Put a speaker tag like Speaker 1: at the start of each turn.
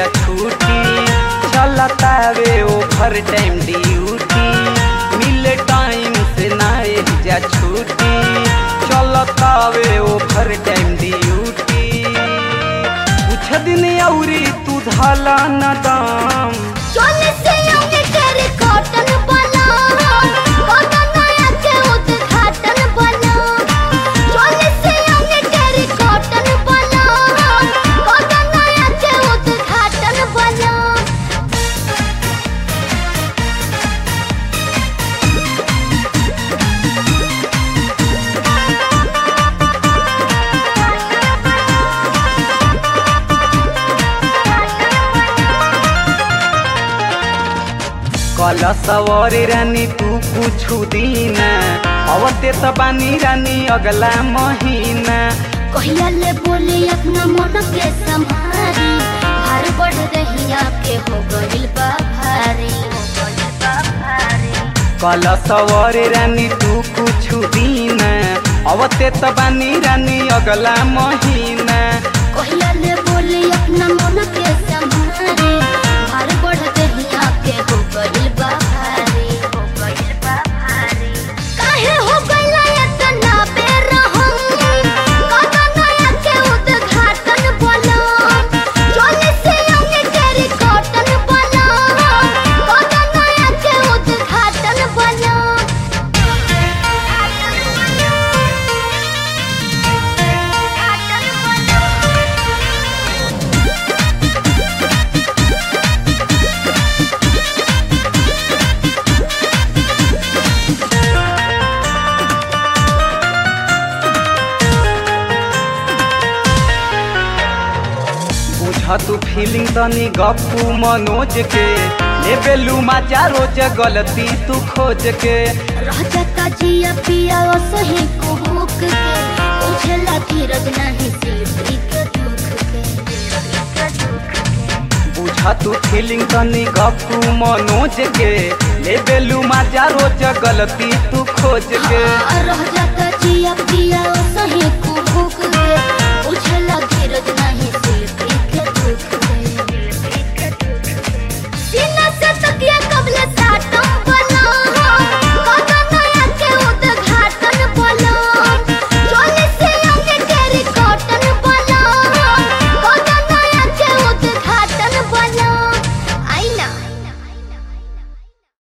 Speaker 1: छुट्टी चलतावे over time duty मिले टाइम से ना जा छुट्टी चलतावे ओभर टाइम ड्यूटी कुछ दिन औरी तू धला न दाम
Speaker 2: चोले से आगे तेरे कॉटन बना कॉटन नया के उद्घाटन बना चोले से आगे तेरे कॉटन बना कॉटन नया के उद्घाटन बना
Speaker 1: कल सवारी रानी तू कुछ दिन अवते त बानी रानी अगला महीना
Speaker 2: कहिया ले बोले अपना मन के संभारी भार बढ़ रही आपके हो गइल बा भारी हो गइल बा भारी
Speaker 1: कल सवारी रानी तू कुछ दिन अवते त बानी रानी अगला महीना
Speaker 2: कहिया ले बोले अपना मन के संभारे भार बढ़ रही आपके हो गइल बा भारी हो गइल बा भारी काहे हो गइला इतना बेरहम कदा नया के उद्घाटन बना चोले से आगे तेरी कॉटन बना कदा नया के उद्घाटन बना
Speaker 1: बुझ तू फीलिंग तनी गप्पू मनोज के लेबेलू मजा रोज गलती तू खोज के
Speaker 2: रह जाता जिया पिया ओ सही को भूख के उछला धीरज नहीं सिलती के दुख के के दुख के
Speaker 1: बुझ तू फीलिंग तनी गप्पू मनोज के लेबेलू मजा रोज गलती तू खोज के
Speaker 2: हाँ, रह जाता